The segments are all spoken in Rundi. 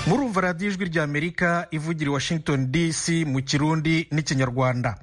murumva radiyo ijwi rya amerika ivugira i washington dc mu kirundi n'ikinyarwanda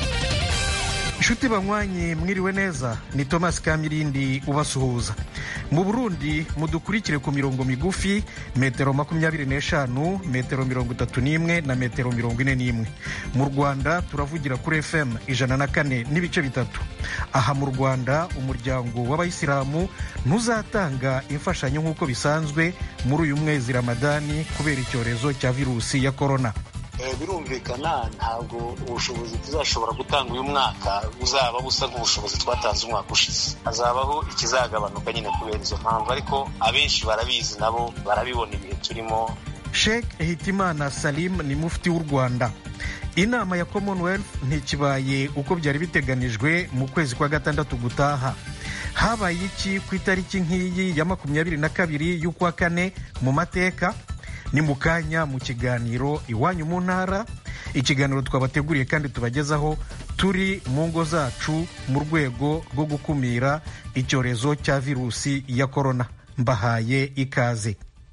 inshuti banywanyi mwiriwe neza ni thomas kamirindi ubasuhuza mu burundi mudukurikire ku mirongo migufi metero makumyabiri n'eshanu metero mirongo itatu n'imwe na metero mirongo ine n'imwe mu rwanda turavugira kuri fm ijana na kane n'ibice bitatu aha mu rwanda umuryango w'abayisilamu ntuzatanga imfashanyo nk'uko bisanzwe muri uyu mwezi ramadani kubera icyorezo cya virusi ya korona birumvikana ntabwo ubushobozi tuzashobora gutanga uyu mwaka buzaba busa nk'ubushobozi twatanze umwaka ushize hazabaho ikizagabanuka nyine kubera izo mpamvu ariko abenshi barabizi nabo barabibona ibihe turimo sheikh hitimana salim ni mufti w'u rwanda inama ya commonwealth ntikibaye uko byari biteganijwe mu kwezi kwa gatandatu gutaha habaye iki ku itariki nk'iyi ya makumyabiri na kabiri y'ukwa kane mu mateka ni mu kanya mu kiganiro iwanyu mu ntara ikiganiro twabateguriye kandi tubagezaho turi mu ngo zacu mu rwego rwo gukumira icyorezo cya virusi ya korona mbahaye ikaze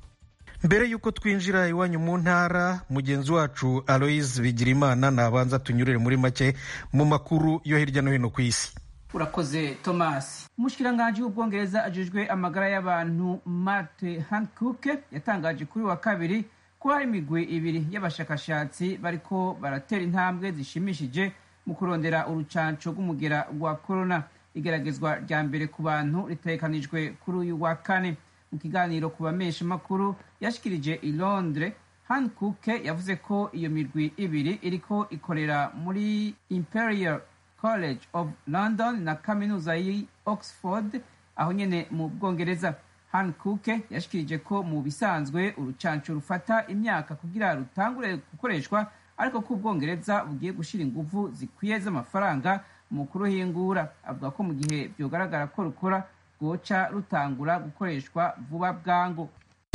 mbere y'uko twinjira iwanyu mu ntara mugenzi wacu aloise bigirimana nabanza tunyurire muri make mu makuru yo hirya no hino ku isi urakoze thomas umushikiranganji w'ubwongereza ajejwe amagara y'abantu marte hancock yatangaje kuri wa kabiri ko hari imigwi ibiri y'abashakashatsi bariko baratera intambwe zishimishije mu kurondera urucanco rw'umugera rwa korona igeragezwa rya mbere ku bantu ritegekanijwe kuri uyu wa kane mu kiganiro ku bamesha makuru yashikirije i londres hancock yavuze ko iyo migwi ibiri iriko ikorera muri imperial college of london na kaminuza y'i oxford aho nyene mu bwongereza hancock yashikirije ko mu bisanzwe urucanco rufata imyaka kugira rutangure gukoreshwa ariko ko ubwongereza bugiye gushira inguvu zikwiye z'amafaranga mu kuruhingura avuga ko mu gihe vyogaragara ko rukora rwoca rutangura gukoreshwa vuba bwangu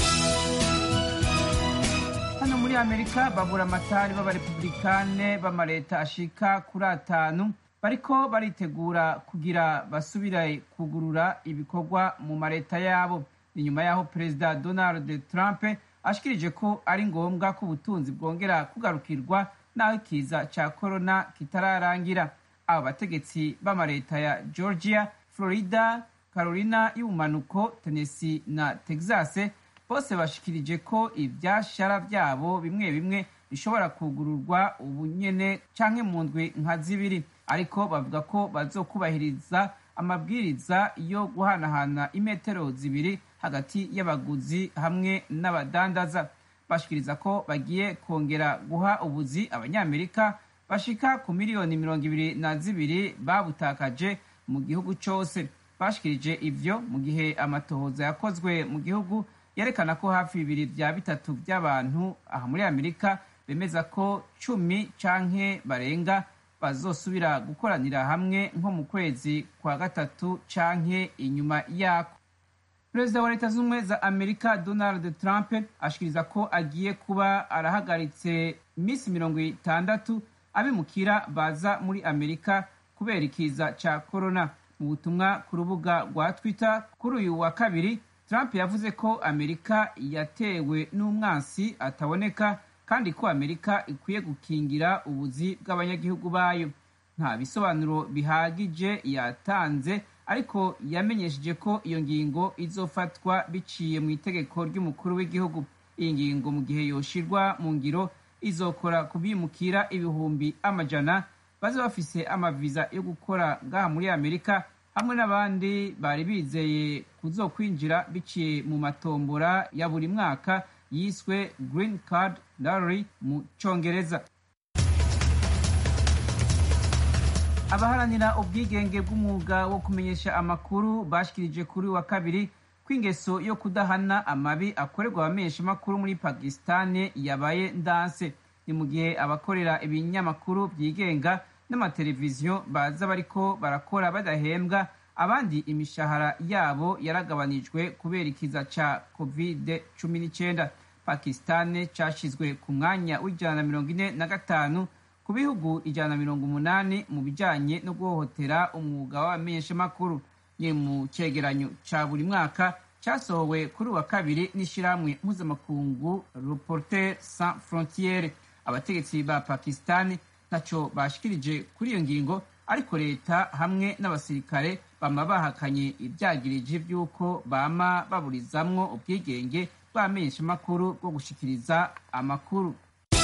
hano muri amerika babura amatari b'abarepublikane b'amaleta ashika kuri atanu bariko baritegura kugira basubire kugurura ibikorwa mu mareta yabo ni nyuma y'aho perezida donald trump ashikirije ko ari ngombwa ko ubutunzi bwongera kugarukirwa n'aho ikiza ca korona kitararangira abo bategetsi b'amareta ya georgia florida carolina y'ubumanuko tennessee na texas bose bashikirije ko ivyashara vyabo bimwe bimwe bishobora kugururwa ubu nyene canke mu ndwi nka zibiri ariko bavuga ko bazokubahiriza amabwiriza yo guhanahana imetero zibiri hagati y'abaguzi hamwe n'abadandaza bashikiriza ko bagiye kongera guha ubuzi abanyamerika bashika ku miliyoni mirongo ibiri na zibiri babutakaje mu gihugu cose bashikirije ivyo mu gihe amatohoza yakozwe mu gihugu yerekana ko hafi bibiri vya bitatu vy'abantu aha muri amerika bemeza ko cumi canke barenga bazosubira gukoranira hamwe nko mu kwezi kwa gatatu canke inyuma yako perezida wa leta z'ubumwe za amerika donald trump ashikiriza ko agiye kuba arahagaritse iminsi mirongo itandatu abimukira baza muri amerika kubera ikiza ca korona mu butumwa ku rubuga rwa twitter kuri uyu wa kabiri trump yavuze ko amerika yatewe n'umwansi ataboneka kandi ko amerika ikwiye gukingira ubuzi bw'abanyagihugu bayo nta bisobanuro bihagije yatanze ariko yamenyesheje ko iyo ngingo izofatwa biciye mu itegeko ry'umukuru w'igihugu iyi ngingo mu gihe yoshirwa mu ngiro izokora kubimukira ibihumbi amajana baze bafise amaviza yo gukora ngaha muri amerika hamwe n'abandi bari bizeye kuzokwinjira biciye mu matombora ya buri mwaka yiswe green card lottery mu congereza abaharanira ubwigenge bw'umwuga wo kumenyesha amakuru bashikirije kuri wa kabiri ko ingeso yo kudahana amabi akorerwa abamenyesha amakuru muri pakisitani yabaye ndanse ni mu gihe abakorera ibinyamakuru byigenga n'amateleviziyo baza bariko barakora badahembwa abandi imishahara yabo yaragabanijwe kubera ikiza ca covid cumi n'icyenda pakisitani cashizwe ku mwanya w'ijana na mirongo ine na gatanu ku bihugu ijana na mirongo umunani mu bijanye no guhohotera umwuga w'abamenyeshamakuru ni mu cegeranyo ca buri mwaka cyasohowe kuri uwa kabiri n'ishyirahamwe mpuzamakungu reporter sans frontiere abategetsi ba pakistani ntacyo bashikirije kuri iyo ngingo ariko leta hamwe n'abasirikare bama bahakanye ibyagirije by'uko bama baburizamwo ubwigenge bw'amenyeshamakuru bwo gushikiriza amakuru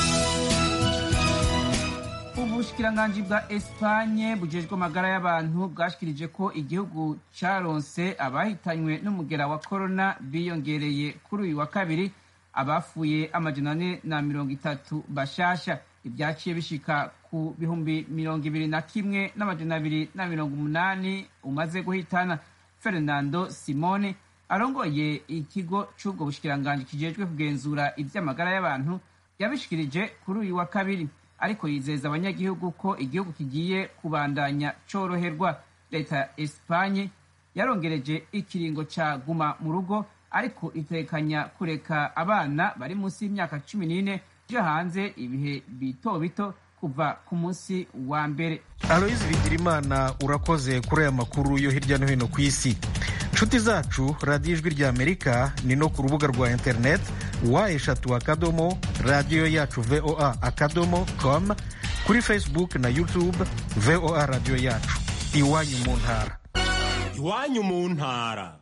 ubushikiranganji bwa espanye bujejwe amagara y'abantu bwashikirije ko igihugu caronse abahitanywe n'umugera wa korona biyongereye kuri uyu wa kabiri abafuye amajana ane na mirongo itatu bashasha ibyaciye bishika ku bihumbi mirongo ibiri na kimwe n'amajana abiri na mirongo umunani umaze guhitana fernando simone arongoye ikigo c'ubwo bushikiranganji kijejwe kugenzura ivy'amagara y'abantu yabishikirije kuri uyu wa kabiri ariko yizeza abanyagihugu ko igihugu kigiye kubandanya coroherwa leta ya espanye yarongereje ikiringo ca guma mu rugo ariko itekanya kureka abana bari munsi y'imyaka cumi n'ine jo hanze ibihe bito bito kuva ku munsi wa mbere aloyizi bigirimana urakoze kuri aya makuru yo hirya no hino ku isi nshuti zacu radiyo ijwi rya amerika ni no ku rubuga rwa interineti wa eshatu akadomo radiyo yacu voa akadomo com kuri facebook na youtube voa radiyo yacu iwanyu mu ntara iwanyu mu ntara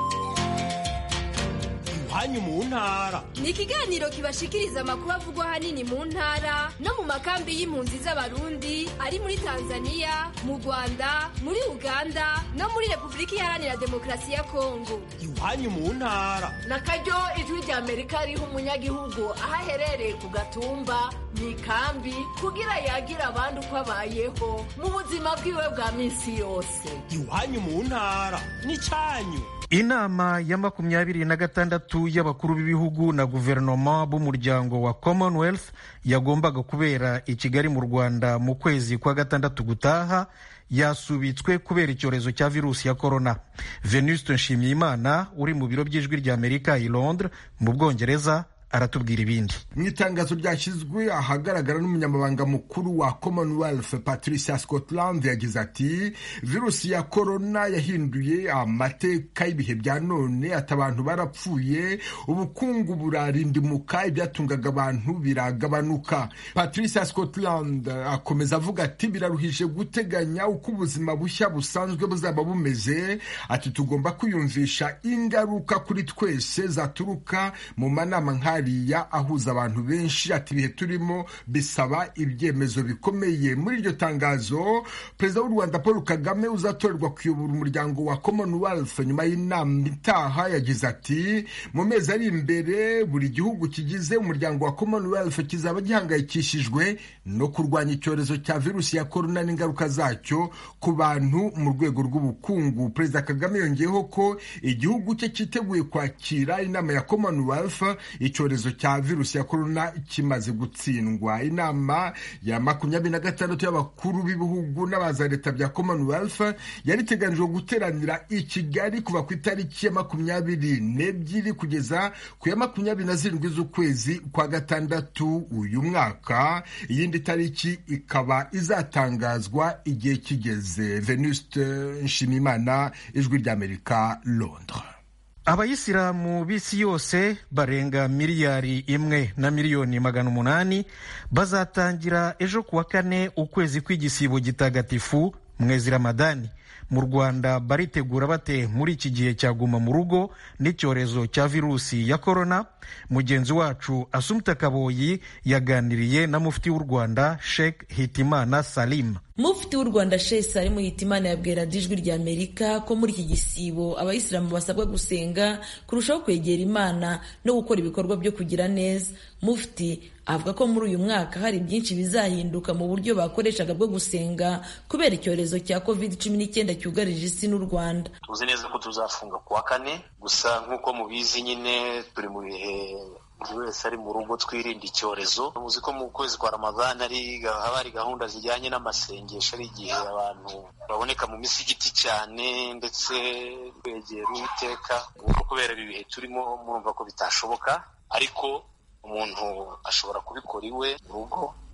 iwanyu mu ntara ni ikiganiro kibashikiriza amakuru avugwa ahanini mu ntara no mu makambi y'impunzi z'abarundi ari muri tanzania mu rwanda muri uganda no muri repubulika iharanira demokarasi ya kongo iwanyu mu ntara na karyo ijwi rya amerika riha umunyagihugu aho aherereye ku gatumba mu ikambi kugira yagire abandi uko abayeho mu buzima bwiwe bwa minsi yose iwanyu mu ntara n'icyanyu inama ya makumyabiri na gatandatu y'abakuru b'ibihugu na guverinoma b'umuryango wa commonwealth yagombaga kubera i kigali mu rwanda mu kwezi kwa gatandatu gutaha yasubitswe kubera icyorezo cya virusi ya korona venuste nshimiyimana uri mu biro by'ijwi rya amerika i londres mu bwongereza aratubwira ibindi mu itangazo ryashyizwe ahagaragara n'umunyamabanga mukuru wa commonwealth patricia scotland yagize ati virusi ya korona yahinduye amateka y'ibihe bya none ati abantu barapfuye ubukungu burarindimuka ibyatungaga abantu biragabanuka patricia scotland akomeza avuga ati biraruhije guteganya uko ubuzima bushya busanzwe buzaba bumeze ati tugomba kwiyumvisha ingaruka kuri twese zaturuka mu manama nk'aya ahuza abantu benshi ati ibihe turimo bisaba ibyemezo bikomeye muri iryo tangazo perezida w'u rwanda paul kagame uzatorerwa kuyobora umuryango wa commonwealth nyuma y'inama itaha yagize ati mu mezi ari imbere buri gihugu kigize umuryango wa commonwealth kizaba gihangayikishijwe no kurwanya icyorezo cya virusi ya korona n'ingaruka zacyo ku bantu mu rwego rw'ubukungu perezida kagame yongeyeho ko igihugu cye cyiteguye kwakira inama ya commonwealth icyorezo cya virusi ya korona kimaze gutsindwa inama ya makumyabiri na gatandatu y'abakuru b'ibihugu n'abaza leta bya commonwealth yari iteganijwe guteranira i kigali kuva ku itariki ya makumyabiri n'ebyiri kugeza ku ya makumyabiri na zirindwi z'ukwezi kwa gatandatu uyu mwaka iyindi tariki ikaba izatangazwa igihe kigeze venuste nshimimana ijwi ry'amerika londres abayisilamu b'isi yose barenga miliyari imwe na miliyoni magana umunani bazatangira ejo kuwa kane ukwezi kw'igisibo gitagatifu mwezi ramadani mu rwanda baritegura bate muri iki gihe cyaguma mu rugo n'icyorezo cya virusi ya korona mugenzi wacu asumta kaboyi yaganiriye na mufti w'u rwanda sheikh hitimana salim mufti w'u rwanda sheikh salim hitimana yabwira ijwi rya amerika ko muri iki gisibo abayisilamu basabwa gusenga kurushaho kwegera imana no gukora ibikorwa byo kugira neza mufti avuga ko muri uyu mwaka hari byinshi bizahinduka mu buryo bakoreshaga bwo gusenga kubera icyorezo cya covid cumi n'icyenda cyugarije isi n'u rwanda tuzi neza ko tuzafunga ku wa kane gusa nk'uko mubizi nyine turi mu bihe buri wese ari mu rugo twirinda icyorezo muzi ko mu kwezi kwa ramadani ari haba hari gahunda zijyanye n'amasengesho ari igihe abantu baboneka mu misigiti cyane ndetse kwegera uwiteka ubwo kubera ibi bihe turimo murumva ko bitashoboka ariko umuntu ashobora kubikora iwe mu rugo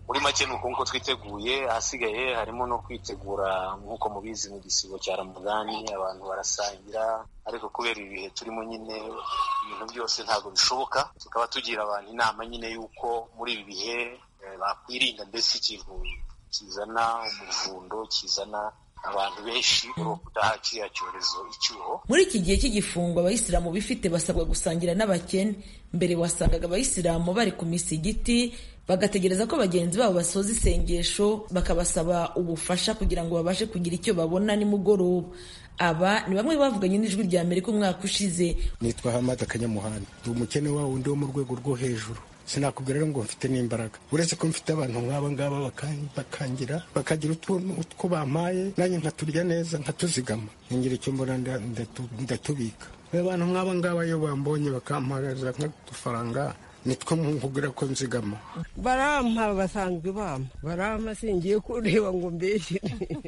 muri make ni uko nguko twiteguye ahasigaye harimo no kwitegura nk'uko mubizi mu gisibo cya ramadani abantu barasangira ariko kubera ibihe turimo nyine ibintu byose ntabwo bishoboka tukaba tugira abantu inama nyine y'uko muri ibi bihe bakwirinda mbese ikintu kizana umuvundo kizana abantu benshi kudaha kiriya cyorezo icyuho muri iki gihe cy'igifungo abayisilamu bifite basabwa gusangira n'abakene mbere wasangaga abayisilamu bari ku misigiti bagategereza ko bagenzi babo basoza isengesho bakabasaba ubufasha kugira ngo babashe kugira icyo babona nimugoroba aba ni bamwe bavuganye n'ijwi rya amerika umwaka ushize nitwa hamada kanyamuhanda ndi umukene wa wundi wo mu rwego rwo hejuru sinakubwira rero ngo mfite n'imbaraga uretse ko mfite abantu nk'aba ngaba bakangira bakagira utwo bampaye nanjye nkaturya neza nkatuzigama ngira icyo mbona ndatubika abantu nk'aba ngaba iyo bambonye bakampagaza nk'udufaranga nitwo nkubwira ko nzigama barampa basanzwe bampa barampa singiye kureba ngo mbese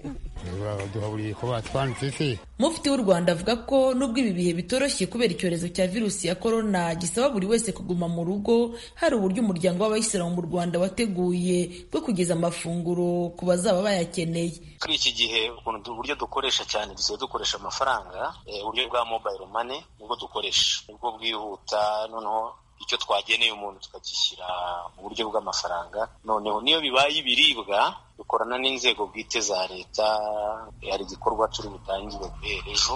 duhaburiye ko batwanditse se mufti w'u rwanda avuga ko nubwo ibi bihe bitoroshye kubera icyorezo cya virusi ya korona gisaba buri wese kuguma mu rugo hari uburyo umuryango w'abayisilamu mu rwanda wateguye bwo kugeza amafunguro ku bazaba bayakeneye kuri iki gihe ukuntu uburyo dukoresha cyane dusigaye dukoresha amafaranga uburyo bwa mobayiro mane nibwo dukoresha nibwo bwihuta noneho icyo twageneye umuntu tukagishyira mu buryo bw'amafaranga noneho niyo bibaye ibiribwa dukorana n'inzego bwite za leta hari igikorwa turi butangire guhera ejo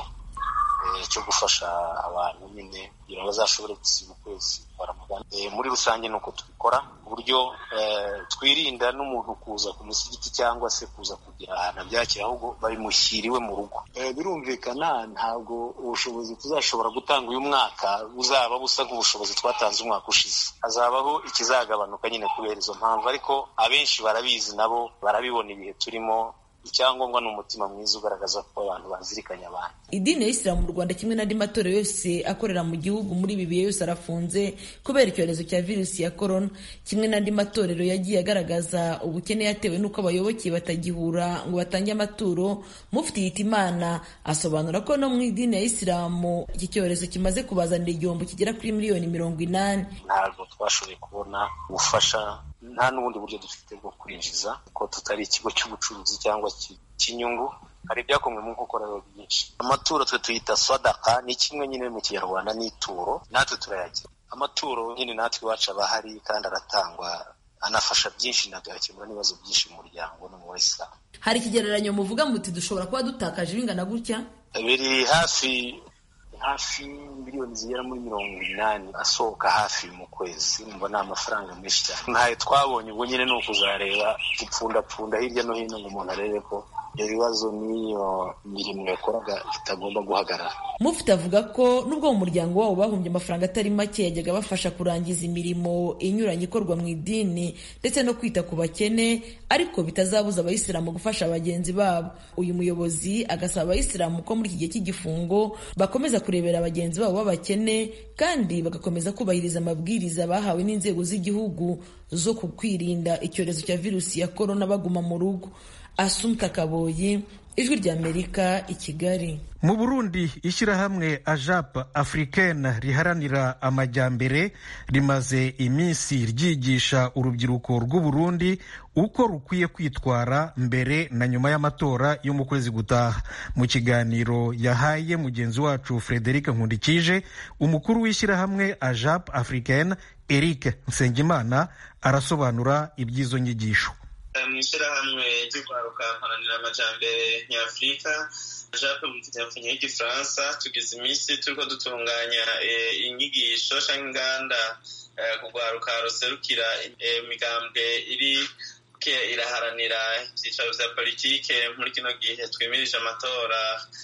cyo gufasha abantu nyine kugira ngo bazashobore gusiba ukwezi kwa ramadani muri rusange ni uko tubikora ku buryo twirinda n'umuntu kuza ku musigiti cyangwa se kuza kugira ahantu abyakira ahubwo babimushyiriwe mu rugo birumvikana ntabwo ubushobozi tuzashobora gutanga uyu mwaka buzaba busa nk'ubushobozi twatanze umwaka ushize hazabaho ikizagabanuka nyine kubera izo mpamvu ariko abenshi barabizi nabo barabibona ibihe turimo icyangombwa ni umutima mwiza ugaragaza ko abantu bazirikanya abantu idini ya isilamu mu rwanda kimwe n'andi matorero yose akorera mu gihugu muri ibi bihe yose arafunze kubera icyorezo cya virusi ya korona kimwe n'andi matorero yagiye agaragaza ubukene yatewe n'uko abayoboke batagihura ngo batange amaturo mufti hitimana asobanura ko no mu idini ya isilamu iki cyorezo kimaze kubazanira igihombo kigera kuri miliyoni mirongo inani ntabwo twashoboye kubona ubufasha nta n'ubundi buryo dufite bwo kwinjiza ko tutari ikigo cy'ubucuruzi cyangwa cy'inyungu hari ibyakomwe mu nkokorero byinshi amaturo twe tuyita swadaka ni kimwe nyine mu kinyarwanda n'ituro natwe turayagira amaturo nyine natwe iwacu aba ahari kandi aratangwa anafasha byinshi nagakemura n'ibibazo byinshi mu muryango no mu bayisilamu hari ikigereranyo muvuga muti dushobora kuba dutakaje bingana gutya biri hafi hafi miliyoni zigera muri mirongo inani asohoka hafi mu kwezi numva ni amafaranga menshi cyane ntayo twabonye ubwo nyine ni ukuzareba gupfundapfunda hirya no hino ngo umuntu arebe ko ibyo bibazo n'iyo mirimo yakoraga itagomba guhagarara mufite avuga ko nubwo mu muryango wabo bahumbye amafaranga atari make yajyaga bafasha kurangiza imirimo inyuranye ikorwa mu idini ndetse no kwita ku bakene ariko bitazabuza abayisilamu gufasha bagenzi babo uyu muyobozi agasaba abayisilamu ko muri iki gihe cy'igifungo bakomeza kurebera bagenzi babo b'abakene kandi bagakomeza kubahiriza amabwiriza bahawe n'inzego z'igihugu zo kukwirinda icyorezo cya virusi ya korona baguma mu rugo asumta kaboyi ijwi ry'amerika i kigali mu burundi ishyirahamwe ajap africaine riharanira amajyambere rimaze iminsi ryigisha urubyiruko rw'uburundi uko rukwiye kwitwara mbere na nyuma y'amatora yo mu kwezi gutaha mu kiganiro yahaye mugenzi wacu frederic nkundikije umukuru w'ishyirahamwe ajap africaine eric nsengimana arasobanura iby'izo nyigisho mu ishyirahamwe ry'urwaruka mparanira amajyambere nyafurika jape mu kinyarwanda y'igifaransa tugize iminsi turiko dutunganya inyigisho cyangwa inganda kugwaruka ruserukira imigambwe iri iraharanira ibyicaro bya politike muri kino gihe twimirije amatora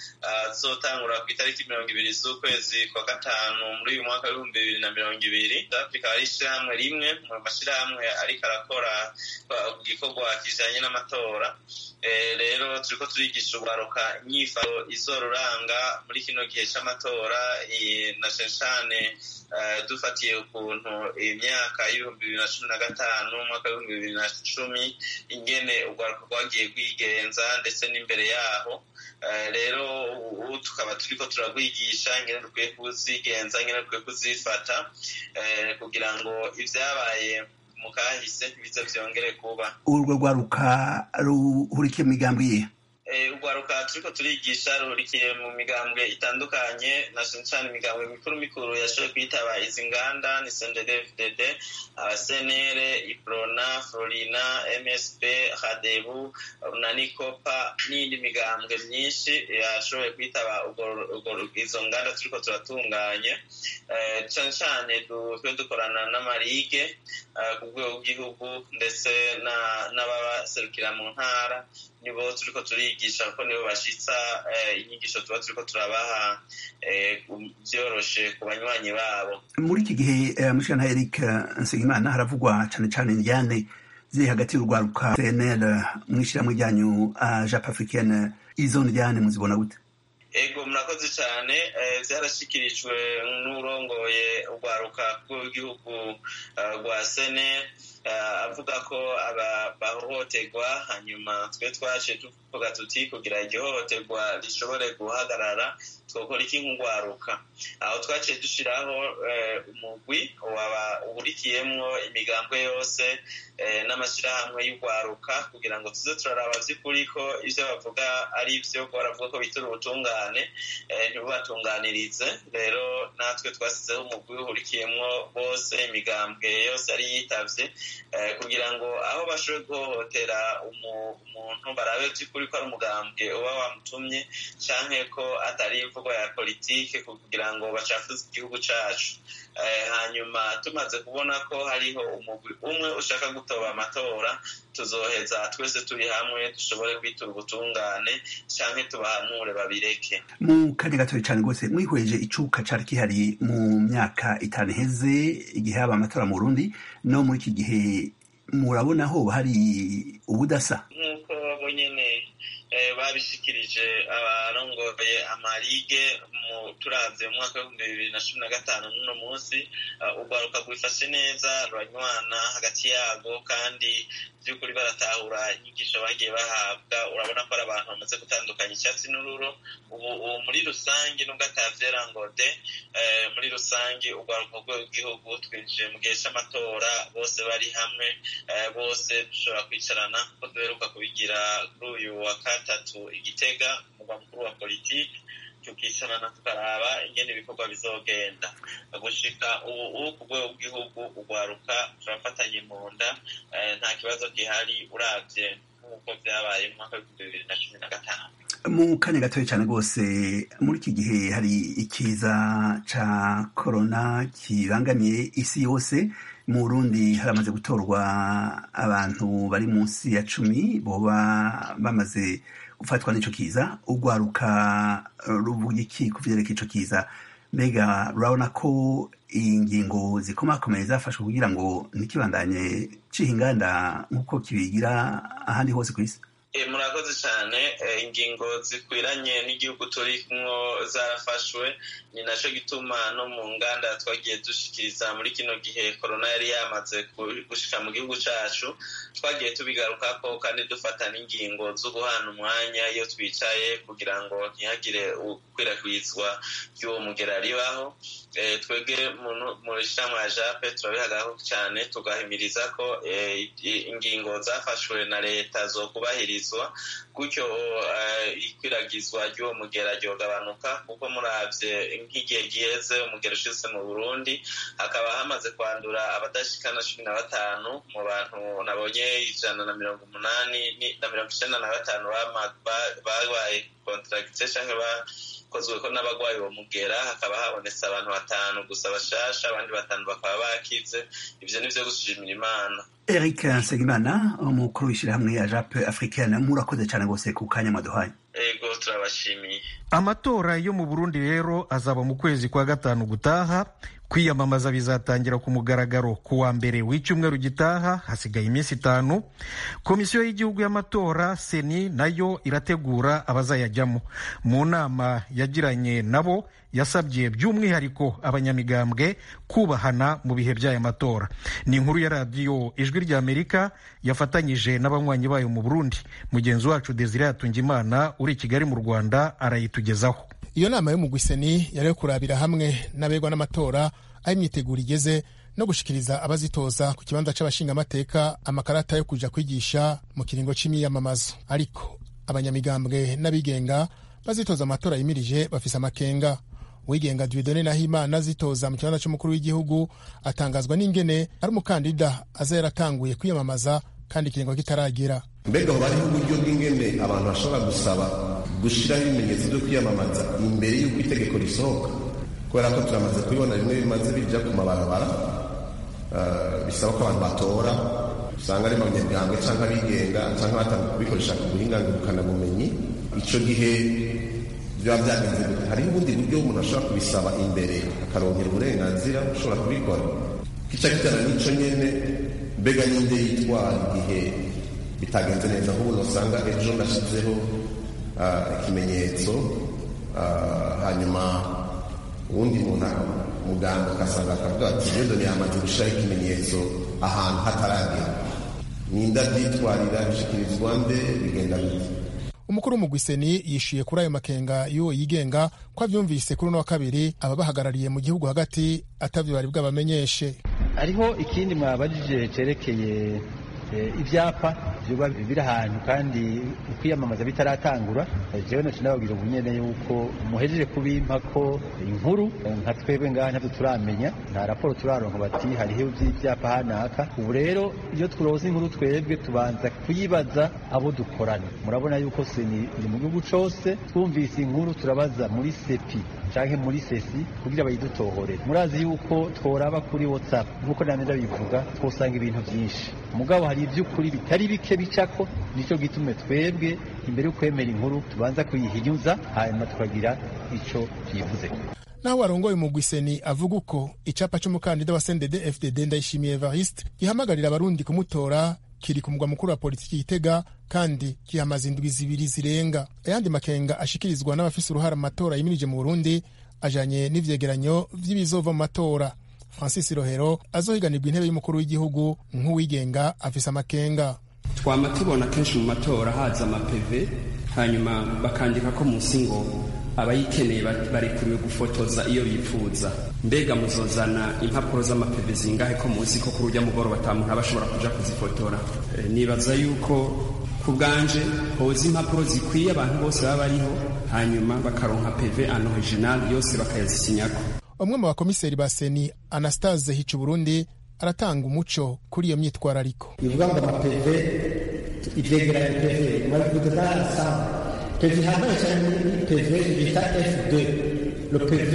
azotangura ku itariki mirongo ibiri z'ukwezi kwa gatanu muri uyu mwaka w'ibihumbi bibiri na mirongo ibiri afurika ari ishyirahamwe rimwe mu mashyirahamwe ariko arakora igikorwa kijanye n'amatora rero turiko turigisha urwaruka inyifato izoruranga muri kino gihe c'amatora na cane cane dufatiye ukuntu imyaka y'ibihumbi bibiri na cumi na gatanu umwaka w'ibihumbi bibiri na cumi ingene urwaruka rwagiye rwigenza ndetse n'imbere yaho rero ubu tukaba turiko turarwigisha ingene dukwiye kuzigenza ingene dukwiye kuzifata kugira ngo ivyabaye mu kahise ntibize vyongere kuba urwo rwaruka ruhurikiye mu migambi yihe urwaruka turiko turigisha ruhurikiye mu migambwe itandukanye na cane cane imigambwe mikuru mikuru yashoboye kwitaba izi nganda ni sndfdd abasenere iprona florina msp hadebu nanikopa n'iyindi migambwe myinshi yashoboye kwitaba izo nganda turiko turatunganya cane cane twe dukorana n'amarige ku rwego rw'igihugu ndetse n'ababaserukira mu ntara nibo turiko turigisha kuko nibo bashitsa inyigisho tuba turiko turabaha vyoroshe ku banywanyi babo muri iki gihe mushana eric nsengimana haravugwa cane cane indyane ziri hagati y'urwaruka cnl mw'ishirahamwe ryanyu jap africaine izo ndyane muzibona gute ego murakoze cyane vyarashikirijwe n'urongoye urwaruka rw'igihugu rwa sene avuga ko bahohoterwa hanyuma twe twaje tuvuga tuti kugira igihohoterwa rishobore guhagarara twokora iki nk'urwaruka aho twaciye dushiraho umugwi uhurikiyemwo imigambwe yose n'amashyirahamwe y'urwaruka kugira ngo tuze turaraba vy'ukuri ko ivyo bavuga ari vyo ko baravuga ko bitura ubutungane ntibubatunganirize rero natwe twasizeho umugwi uhurikiyemwo bose imigambwe yose yari yitavye kugira ngo aho bashoboye guhohotera umuntu barabe vy'ukuri ko ari umugambwe uba wamutumye canke ko atari imvugo ya politike kugira ngo bacafuze igihugu cacu hanyuma tumaze kubona ko hariho umugwi umwe ushaka gutoba amatora tuzoheza twese turi hamwe dushobore kwitura ubutungane canke tubahanure babireke mu kanya gatoya cane rwose mwihweje icuka cari kihari mu myaka itanu iheze igihe haba amatora mu burundi no muri iki gihe murabona hoba hari ubudasa nk'uko bo nyene babishikirije abarongoye amarige turavye mu mwaka w'ibihumbi bibiri na cumi na gatanu n'uno munsi urwaruka rwifashe neza ruranywana hagati yabo kandi by'ukuri baratahura inyigisho bagiye bahabwa urabona ko ari abantu bamaze gutandukanya icyatsi n'ururo ubu muri rusange nubwo atavyera ngo de muri rusange urwaruka rw'igihugu twinjiye mu gihe c'amatora bose bari hamwe bose dushobora kwicarana ko duheruka kubigira kuri uyu wa gatatu igitega umugwa mukuru wa politiki tukicarana tukaraba ingene ibikorwa bizogenda gushika ubu ku rwego rw'igihugu urwaruka turafatanye mu nda nta kibazo gihari uravye nk'uko vyabaye mu mwaka w'ibihumbi bibiri na cumi na gatanu mu kanya gatoya cyane rwose muri iki gihe hari ikiza ca korona kibangamiye isi yose mu burundi haramaze gutorwa abantu bari munsi ya cumi boba bamaze gufatwa n'ico kiza urwaruka ruvuga iki ku vyerekeye ico kiza mbega urabona ko ingingo zikomakomeye zafashwe kugira ngo ntikibandanye ciha inganda nk'uko kibigira ahandi hose ku isi murakoze cyane ingingo zikwiranye n'igihugu turimwo zarafashwe ni naco gituma no mu nganda twagiye dushikiriza muri kino gihe korona yari yamaze gushika mu gihugu cacu twagiye tubigarukako kandi dufata n'ingingo zo guhana umwanya iyo twicaye kugira ngo ntihagire ukwirakwizwa ry'uwo mugera ribaho twebwe mu ishyirahamwe ya jape turabihagaho cyane tugahimiriza ko ingingo zafashwe na leta zo kubahirizwa gutyo ikwiragizwa ry'uwo mugera ryogabanuka kuko muravye nk'igihe giheze umugera ushitse mu burundi hakaba hamaze kwandura abadashikana cumi na batanu mu bantu nabonye ijana na mirongo umunani na mirongo icenda na batanu babaye kontragite canke bakozweko n'abagwayi uwo mugera hakaba habonetse abantu batanu gusa bashasha abandi batanu bakaba bakize ivyo nivyo gushimira imana eric nsengimana umukuru w'ishyirahamwe ya jape africaine murakoze cyane rwose ku kanya mwaduhaye ego turabashimiye amatora yo mu burundi rero azaba mu kwezi kwa gatanu gutaha kwiyamamaza bizatangira ku mugaragaro ku wa mbere w'icyumweru gitaha hasigaye iminsi itanu komisiyo y'igihugu y'amatora seni nayo irategura abazayajyamo mu nama yagiranye nabo yasabye by'umwihariko abanyamigambwe kubahana mu bihe by'aya matora ni inkuru ya radiyo ijwi ry'amerika yafatanyije n'abanywanyi bayo mu burundi mugenzi wacu desire yatungimana uri i kigali mu rwanda arayitugezaho iyo nama y'umugwiseni yari yo kurabira hamwe n'abegwa n'amatora aho imyiteguro igeze no gushikiriza abazitoza ku kibanza c'abashingamateka amakarata yo kuja kwigisha mu kiringo c'imyiyamamazo ariko abanyamigambwe n'abigenga bazitoza amatora yimirije bafise amakenga uwigenga Dieudonne Nahimana azitoza mu kibanza c'umukuru w'igihugu atangazwa n'ingene ari umukandida aza yaratanguye kwiyamamaza kandi ikiringo kitaragera mbega hoba hariho uburyo bw'ingene abantu bashobora gusaba gushyiraho ibimenyetso byo kwiyamamaza imbere y'uko itegeko risohoka kubera ko turamaze kubibona bimwe bimaze bija ku mabarabara bisaba ko abantu batora usanga ari abanyamigambwe cyangwa abigenga cyangwa batanga kubikoresha ku buhinga ngurukanabumenyi icyo gihe biba byagenze gute hariho ubundi buryo umuntu ashobora kubisaba imbere akaronkera uburenganzira ushobora kubikora kica kijyana n'icyo nyene mbega ninde yitwara igihe bitagenze neza nk'ubu usanga ejo nashyizeho ikimenyetso hanyuma uwundi muntu muganga ugasanga akavuga ati jendoni yamaze gushyiraho ikimenyetso ahantu hataragera ninda byitwarira bishyikirizwa nde bigenda bite umukuru w'umugwiseni yishuye kuri ayo makenga y'uwo yigenga ko avyumvise kuri uno wa kabiri ababahagarariye mu gihugu hagati atavyo bari bwabamenyeshe hariho ikindi mwabajije cerekeye ibyapa biba biri ahantu kandi ukwiyamamaza bitaratangura jewe nacu nababwira ubu nyene yuko muhejeje kubimpa ko inkuru nka twebwe ngaha ntabyo turamenya nta raporo turaronka bati hariho iby'ibyapa hanaka ubu rero iyo turoza inkuru twebwe tubanza kuyibaza abo dukorana murabona yuko seni iri mu gihugu cose twumvise inkuru turabaza muri sepi canke muri sesi kugira bayidutohorere murazi yuko tworaba kuri whatsapp nk'uko namye ndabivuga twosanga ibintu vyinshi mugabo hari ivy'ukuri bitari bike bicako nico gitume twebwe imbere yo kwemera inkuru tubanza kuyihinyuza hanyuma tukagira ico tuyivuzeko naho warongoye umugwiseni avuga uko icapa c'umukandida wa sendede fdd ndayishimiye evariste gihamagarira abarundi kumutora kiri ku mugwa mukuru wa politiki Gitega kandi kihamaze indwi zibiri zirenga ayandi makenga ashikirizwa n'abafise uruhara mu matora yimirije mu Burundi ajanye n'ivyegeranyo vy'ibizova mu matora Francis Rohero azohiganirwa intebe y'umukuru w'igihugu nk'uwigenga afise amakenga twama tubona kenshi mu matora haza amapeve hanyuma bakandika ko munsi ngo abayikeneye barekuriwe gufotoza iyo bifuza mbega muzozana impapuro z'amapeve zingahe ko munsi ko kuri urya mugoroba ata muntu aba ashobora kuja kuzifotora e, nibaza yuko ku bwanje hoza impapuro zikwiye abantu bose baba bariho hanyuma bakaronka peve an original yose bakayazisinyako umwe mu bakomiseri ba seni anastase hica burundi aratanga umuco kuri iyo myitwarariko bivuga ngo amapeve ivyegeranyo peve mwabivuze bwarasanga peve ihambaye cyane ni peve bita f2 le peve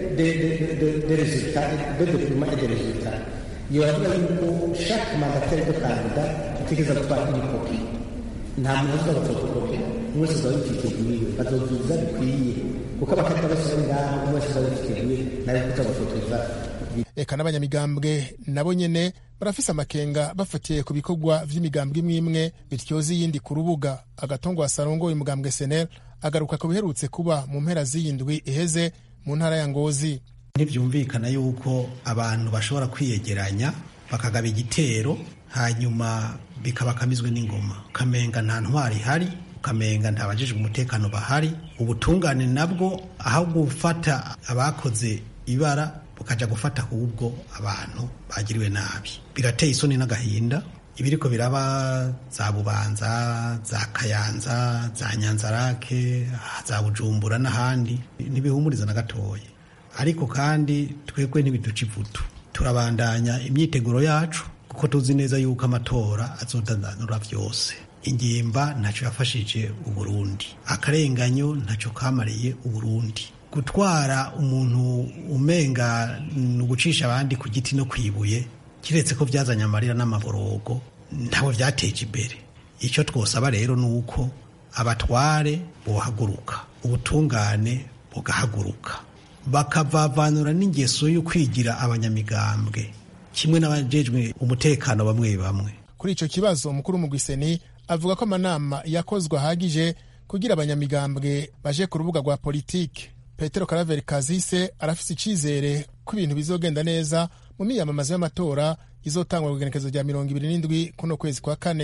des résultats de document et des résultats iyo baravuga yuko chaque mandataire de candidat ategereza gutwara une kopi nta muntu azuza agafotokopi umwe wese azaba yifiteguye bazozuza bikwiye kuko abakandida bose bari ngaho umwe wese azaba yifiteguye nawe kuza gufotoza eka n'abanyamigambwe nabo nyene barafise amakenga bafatiye ku bikorwa vy'imigambwe imwe imwe bityoza iyindi ku rubuga agatongo wasarongoye umugambwe senel agaruka ku biherutse kuba mu mpera z'iyindwi iheze mu ntara ya ngozi ntibyumvikana yuko abantu bashobora kwiyegeranya bakagaba igitero hanyuma bikabakamizwe n'ingoma ukamenga nta ntwari ihari ukamenga nta bajejwe umutekano bahari ubutungane nabwo aho gufata abakoze ibara bukaja gufata ahubwo abantu bagiriwe nabi birateye isoni n'agahinda ibiriko biraba za bubanza za kayanza za nyanzarake za bujumbura n'ahandi ntibihumuriza na gatoya ariko kandi twebwe ntibiduca ivutu turabandanya imyiteguro yacu kuko tuzi neza yuko amatora azodandanura vyose ingimba ntacyo yafashije uburundi akarenganyo ntacyo kamariye uburundi gutwara umuntu umenga ni ugucisha abandi ku giti no kwibuye kiretse ko byazanye amarira n'amaborogo ntabwo byateje imbere icyo twosaba rero ni uko abatware bohaguruka ubutungane bugahaguruka bakavavanura n'ingeso yo kwigira abanyamigambwe kimwe n'abajejwe umutekano bamwe bamwe kuri icyo kibazo umukuru w'umugwiseni avuga ko amanama yakozwe ahagije kugira abanyamigambwe baje ku rubuga rwa politiki petero karaveri kazise arafise icizere ko ibintu bizogenda neza mu miyamamazo y'amatora izotangwa ku igenekezo rya mirongo ibiri n'indwi kuno kwezi kwa kane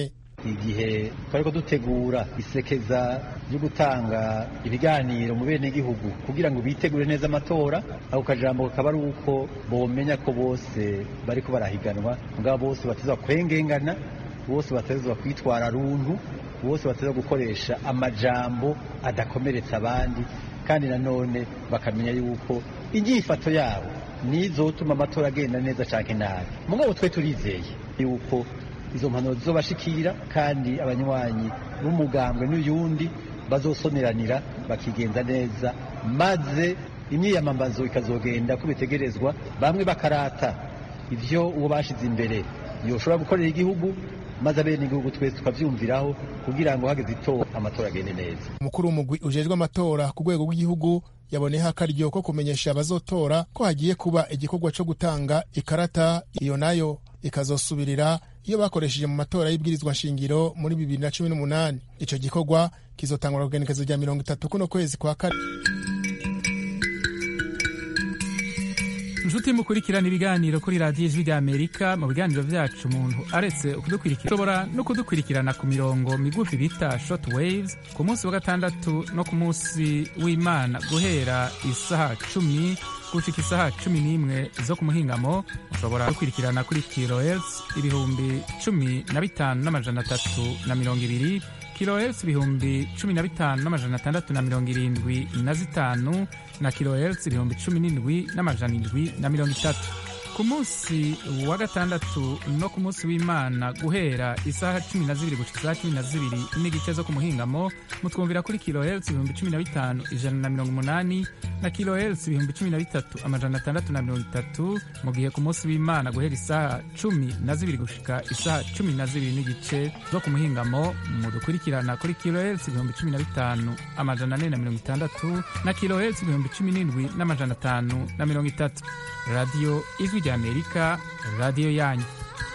igihe twariko dutegura isekeza ryo gutanga ibiganiro mu bene gihugu kugira ngo bitegure neza amatora ako kajambo kakaba ari uko bomenya ko bose bariko barahiganwa mugabo bose batezwa kwengengana bose batezwa kwitwara runtu bose batezwa gukoresha amajambo adakomeretsa abandi kandi nanone bakamenya yuko inyifato yabo nizotuma amatora agenda neza canke nabi mugabo twe turizeye yuko izo mpanuro zizobashikira kandi abanywanyi b'umugambwe n'uyundi bazosoneranira bakigenza neza maze imyiyamamazo ikazogenda ko bitegerezwa bamwe bakarata ivyo uwo bashize imbere yoshobora gukorera igihugu maze abene igihugu twese tukavyumviraho kugira ngo hageze itora amatora agende neza umukuru w'umugwi ujejwe amatora ku rwego rw'igihugu yaboneyeho akaryo ko kumenyesha abazotora ko hagiye kuba igikorwa co gutanga ikarata iyo nayo ikazosubirira iyo bakoresheje mu matora y'ibwirizwa nshingiro muri bibiri na cumi n'umunani ico gikorwa kizotangura kugenekezo rya mirongo itatu kuno kwezi kwa kane inshuti mukurikirana ibiganiro kuri radiyo ijwi rya amerika mu biganiro vyacu umuntu aretse kudukurikira ushobora no kudukurikirana ku mirongo migufi bita short waves ku munsi wa gatandatu no ku munsi w'imana guhera isaha cumi gushika isaha cumi n'imwe zo ku muhingamo mushobora gukurikirana kuri kilohertz ibihumbi cumi na bitanu n'amajana atatu na mirongo ibiri kilohertz ibihumbi cumi na bitanu n'amajana atandatu na mirongo irindwi na zitanu na kilohertz ibihumbi cumi n'indwi n'amajana indwi na mirongo itatu ku munsi wa gatandatu no ku munsi w'imana guhera isaha cumi na zibiri gushika isaha cumi na zibiri n'igice zo ku muhingamo mutwumvira kuri kilohertz ibihumbi cumi na bitanu ijana na mirongo umunani na kilohertz ibihumbi cumi na bitatu amajana atandatu na mirongo itatu mu gihe ku munsi w'imana guhera isaha cumi na zibiri gushika isaha cumi na zibiri n'igice zo ku muhingamo mudukurikirana kuri kilohertz ibihumbi cumi na bitanu amajana ane na mirongo itandatu na kilohertz ibihumbi cumi n'indwi n'amajana atanu na mirongo itatu radiyo ijwi rya amerika radiyo yanyu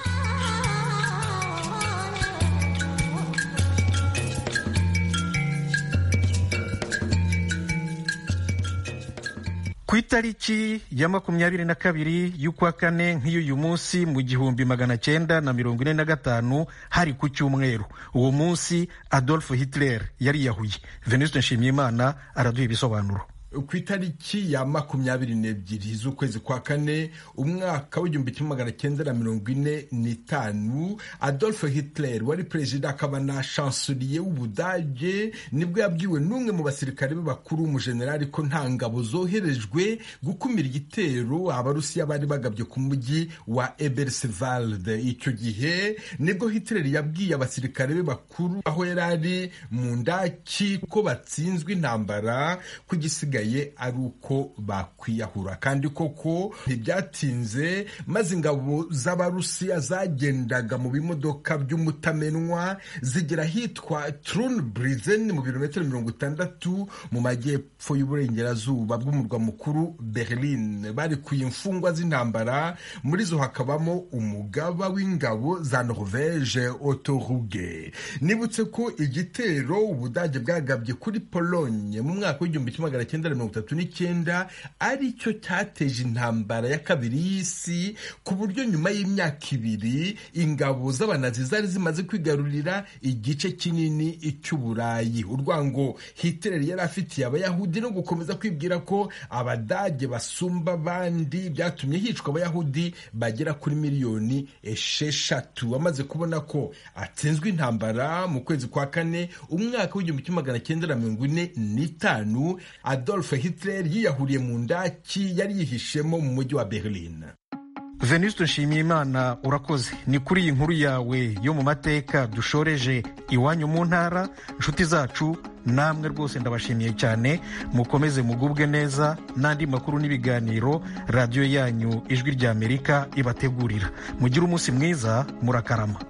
ku itariki ya makumyabiri na kabiri y'ukwa kane nk'iy'uyu munsi mu gihumbi magana cyenda na mirongo ine na gatanu hari ku cyumweru uwo munsi adolf hitler yariyahuye venuste nshimiyimana araduha ibisobanuro ku itariki ya makumyabiri n'ebyiri z'ukwezi kwa kane umwaka w'igihumbi kimwe magana cyenda na mirongo ine n'itanu adolf hitler wari perezida akaba na chancelier w'ubudage nibwo yabwiwe n'umwe mu basirikare be bakuru umujenerali ko nta ngabo zoherejwe gukumira igitero abarusiya bari bagabye ku mujyi wa ebersvald icyo gihe nibwo hitler yabwiye abasirikare be bakuru aho yari ari mu ndaki ko batsinzwe intambara ku gisigaye ari uko bakwiyahura kandi koko ntibyatinze maze ingabo z'abarusiya zagendaga mu bimodoka by'umutamenwa zigera ahitwa Trunbrizen mu birometero mirongo itandatu mu majyepfo y'uburengerazuba bw'umurwa mukuru Berlin barikuye imfungwa z'intambara muri zo hakabamo umugaba w'ingabo za Norvege Otto Ruge nibutse ko igitero ubudage bwagabye kuri Pologne mu mwaka w'igihumbi kimwe magana cyenda mirongo itatu n'icyenda ari cyo cyateje intambara ya kabiri y'isi ku buryo nyuma y'imyaka ibiri ingabo z'abanazi zari zimaze kwigarurira igice kinini cy'uburayi urwango Hitler yari afitiye abayahudi no gukomeza kwibwira ko abadage basumba abandi byatumye hicwa abayahudi bagera kuri miliyoni esheshatu amaze kubona ko atsinzwe intambara mu kwezi kwa kane umwaka w'igihumbi kimwe magana cyenda na mirongo ine n'itanu Adolf Hitler yiyahuriye mu ndaki yari yihishemo mu mujyi wa Berlin venuste nshimiyimana urakoze ni kuri iyi nkuru yawe yo mu mateka dushoreje iwanyu mu ntara inshuti zacu namwe rwose ndabashimiye cyane mukomeze mugubwe neza n'andi makuru n'ibiganiro radiyo yanyu ijwi ry'amerika ibategurira mugire umunsi mwiza murakarama